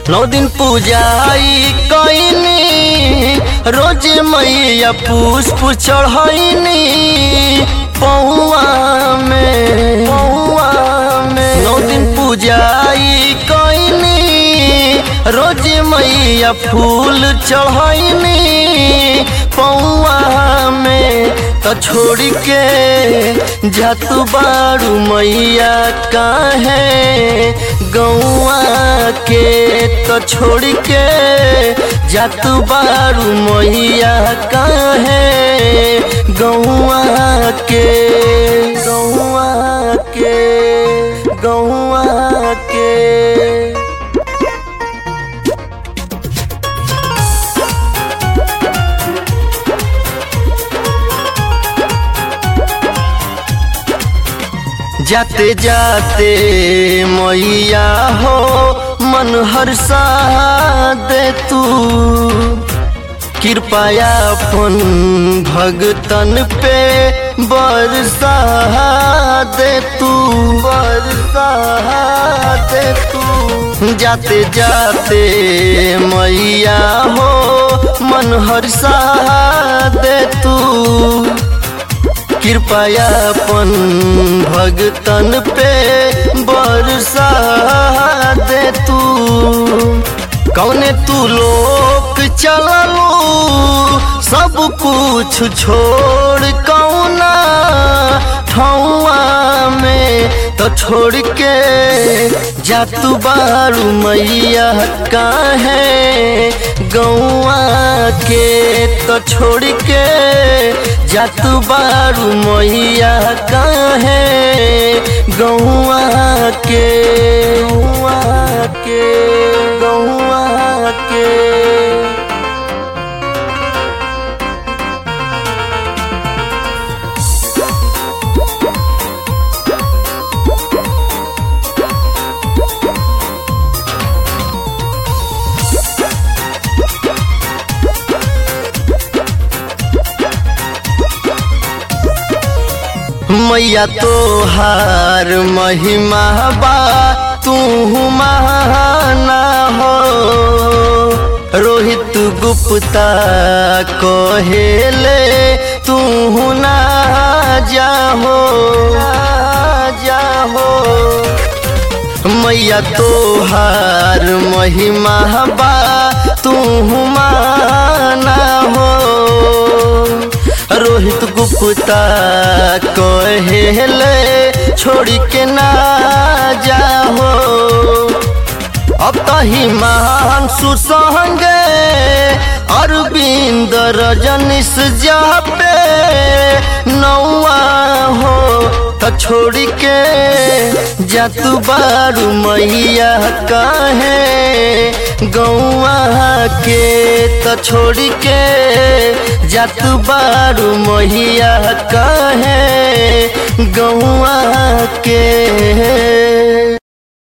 नौ दिन पूजाई कईनी रोज मैया पुष्प चढ़ैनी पौआ में पौआ में नौ दिन पूजाई कईनी रोज मैया फूल चढ़ैनी पौआ में त छोड़ के जातु बारू मैया काहे गौआ के त छोड़ के जातु बारू मैया काहे गौआ के गौआ के गौआ के जाते जाते मैया हो मन हर्षा दे तू कृपया अपन भगतन पे बरसा दे तू बरसा दे तू जाते जाते मैया हो मन हर्षा दे तू कृपया अपन भगतन पे बरसा दे तू कौने तू लोक चललू सब कुछ छोड़ कौना ठौआ में तो छोड़ के जातू बारू मैया काहे गौआ के तो छोड़ के जातू बारू मैया काहे गौआ के गौआ के गौआ के मैया तो हार महिमा बा तू महाना हो रोहित गुप्ता कहेले तू ना जाहो जाहो मैया तो हार महिमा बा तू माना हो रोहित गुप्ता कहेले छोड़ के ना जाहो अब तही मान सुसंगे अरविंद रजनीश जा पे नौआ हो त छोड़ के जातू बारू मैया काहे गौआ के त छोड़ के जातू बारू मैया काहे गौआ के